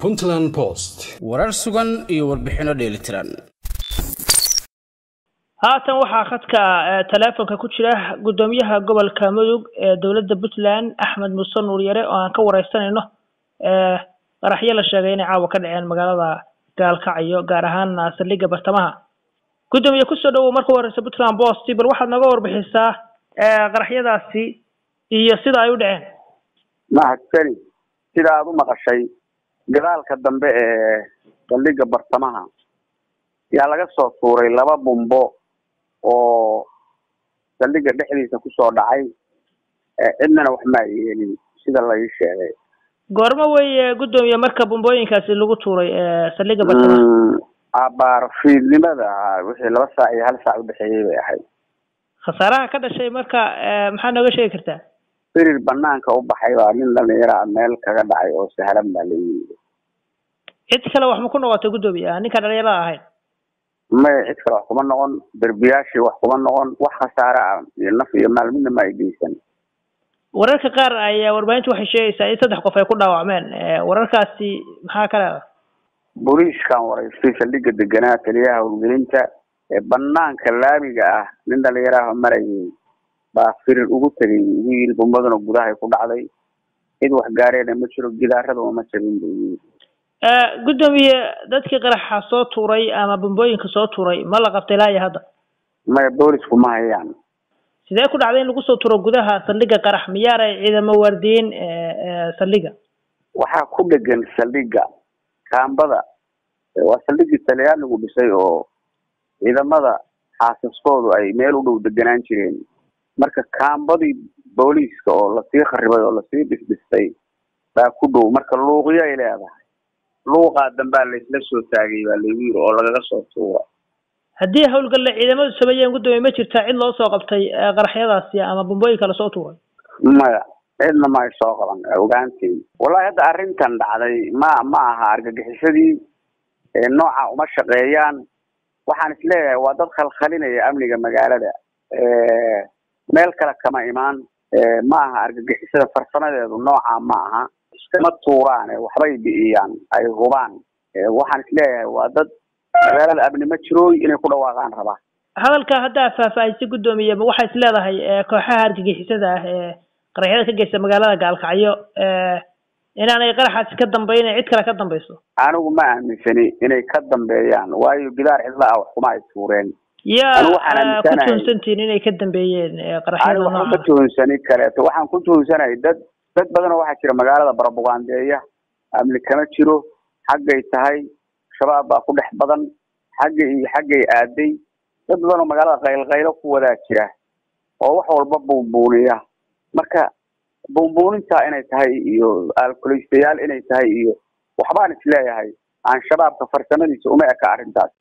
puntland post warar sugan iyo warbixinno dheelitiran haatan waxaa khadka teleefonka ku jira guddoomiyaha gobolka mudug ee dowladda puntland axmed muuse nuur yare oo aan ka wareysanayno qaraxyo la sheegay inay caawa ka dhaceen magaalada gaalkacyo gaar ahaan saldhigga bartamaha guddoomiye kusoo dhawow marka horeysa puntland post bal waxaad nooga warbixisaa qaraxyadaasi iyo sida ay u dhaceen mahadsani sida aada u maqashay gadaalka dambe ee saldhigga bartamaha yaa laga soo tuuray laba bumbo oo saldhigga dhexdiisa kusoo dhacay cidnana wax maa yeelin sida la ii sheegay goormo weye guddoomiye marka bumbooyinkaasi lagu tuuray saldhigga bartamaha abaar fiidnimada wixii laba saac iyo hal saac udhexeeyey bay ahayd khasaaraha ka dhashay marka maxaa nooga sheegi kartaa firir banaanka u baxay baa nin dhalinyaraa meel kaga dhacay oo sahlan baa la yimid cid kale wax ma ku noqotay guddoomiye ninka dhalinyarada ahayd maya cid kale wax kuma noqon derbiyaashii wax kuma noqon wax khasaare ah iyo naf iyo maal midna ma ay geysan wararka qaar ayaa warbaahintu waxay sheegaysaa in saddex qof ay ku dhaawacmeen wararkaasi maxaa ka leedahay booliiskan waraystay saldhigga deganaa taliyaha howlgelinta ee banaanka laamiga ah nin dhalinyaraha marayay baa firir ugu tegay ugu yiri bumbaduna gudahay ku dhacday cid wax gaareena ma jiro gidaarada ma jabin buu yiri guddoomiye dadkii qaraxa soo tuuray ama bumbooyinka soo tuuray ma la qabtay ilaa iyo hadda maya boolisku ma hayaan sidee ku dhacday in lagu soo turo gudaha saldhigga qarax miyaanay ciidamo waardiyin saldhigga waxaa ku dhegan saldhigga kaambada waa saldhiggii talyaanigu dhisay oo ciidamada xaasaskoodu ay meel u dhow deganaan jireen marka kaambadii booliiska oo lasii kharibay oo lasii dhisdhistay baa ku dhow marka luuqyo ay leedahay luuqaa dambaa laysla soo taagay baa lagu yiri oo lagaga soo tuura haddii howlgalle ciidamadu sameeyeen guddoomiye ma jirtaa cid loo soo qabtay qaraxyadaasi ama bumbooyinka lasoo tuuray maya cidna ma ay soo qaban ogaanteed wallahi hadda arrintan dhacday ma ma aha argagixisadii nooca uma shaqeeyaan waxaan isleeyahay waa dad khalkhalinaya amniga magaalada meel kale kama imaan ma aha argagixisada farsamadeedu nooca ma aha iskama tuuraane waxbay bi'iyaan ay hubaan waxaan isleeyahay waa dad magaalada amni ma jirooy inay ku dhawaaqaan rabaa hadalka haddaa faahfaahisay guddoomiye ma waxay is leedahay kooxaha argagixisada ah ee qaraxyada ka geysta magaalada gaalkacyo inaanay qaraxaasi ka dambayna cid kale ka dambayso anigu ma aaminsani inay ka dambeeyaan waayo gidaar cidla ah wax kuma ay tuureen yaa ku tuhunsantihin inay ka dambeeyeen qaraxyada nooca ma tuhunsani kaleeto waxaan ku tuhunsanahay dad dad badanoo waxaa jira magaalada barabugaandeeya amni kama jiro xaggay tahay shabaab baa ku dhex badan xagga iyo xaggay aaday dad badanoo magaalada qaylqaylo ku wadaa jira oo wax walba buunbuuniya marka buunbuunintaa inay tahay iyo alkulaystayaal inay tahay iyo waxbaan isleeyahay aan shabaabka farsamadiisa uma eka arrintaas